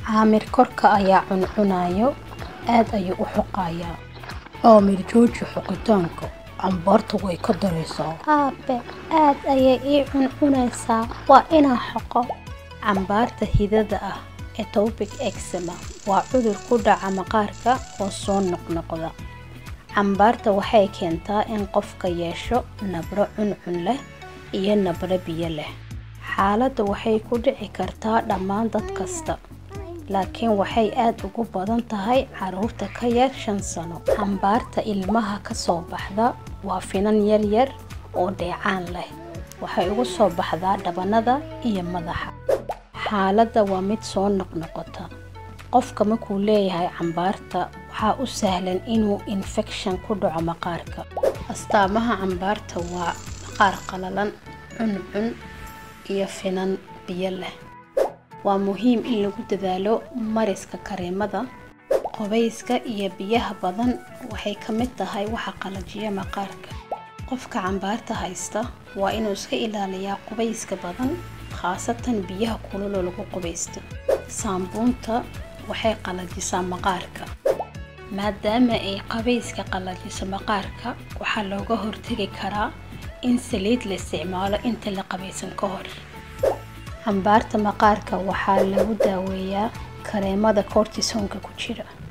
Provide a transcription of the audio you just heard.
caamir korka ayaa cuncunayo aad ayuu u xoqayaa caamir jooji xoqitaanka cambaarta way ka daraysaa aabe aad ayay ii cuncunaysaa waa inaan xoqo cambaarta hidada ah etopic eczema waa cudur ku dhaca maqaarka oo soo noqnoqda cambaarta waxay keentaa in qofka yeesho nabro cuncun leh iyo nabro biyo leh xaaladda waxay ku dhici kartaa dhammaan dad kasta laakiin waxay aad ugu badan tahay caruurta ka yar shan sano cambaarta ilmaha ka soo baxda waa finan yaryar oo dheecaan leh waxay ugu soo baxdaa dhabanada iyo madaxa xaaladda waa mid soo noqnoqota qofka markuu leeyahay cambaarta waxaa u sahlan inuu infekshan ku dhaco maqaarka astaamaha cambaarta waa maqaar qalalan cuncun iyo finan biyo leh waa muhiim in lagu dadaalo mariska kareemada qobayska iyo biyaha badan waxay ka mid tahay waxa qalajiya maqaarka qofka cambaarta haysta waa inuu iska ilaaliyaa qubayska badan khaasatan biyaha kululoo lagu qubaysto saambuunta waxay qalajisaa maqaarka maadaama ay qabayska qalajiso maqaarka waxaa looga hortegi karaa in saliid la isticmaalo inta la qabaysan ka hor cambaarta maqaarka waxaa lagu daaweeyaa kareemada kortisonka ku jira